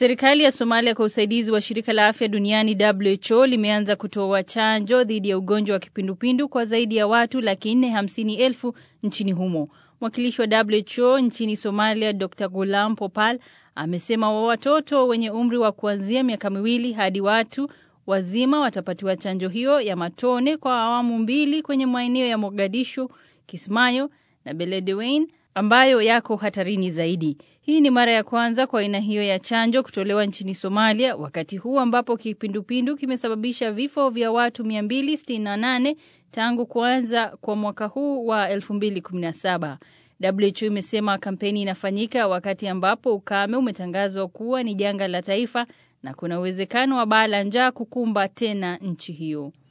Serikali ya Somalia kwa usaidizi wa shirika la afya duniani WHO limeanza kutoa chanjo dhidi ya ugonjwa wa kipindupindu kwa zaidi ya watu laki nne hamsini elfu nchini humo. Mwakilishi wa WHO nchini Somalia Dr. Gulam Popal amesema wa watoto wenye umri wa kuanzia miaka miwili hadi watu wazima watapatiwa chanjo hiyo ya matone kwa awamu mbili kwenye maeneo ya Mogadishu, Kismayo na Beledweyne ambayo yako hatarini zaidi. Hii ni mara ya kwanza kwa aina hiyo ya chanjo kutolewa nchini Somalia wakati huu ambapo kipindupindu kimesababisha vifo vya watu 268 tangu kuanza kwa mwaka huu wa 2017. WHO imesema kampeni inafanyika wakati ambapo ukame umetangazwa kuwa ni janga la taifa na kuna uwezekano wa baa la njaa kukumba tena nchi hiyo.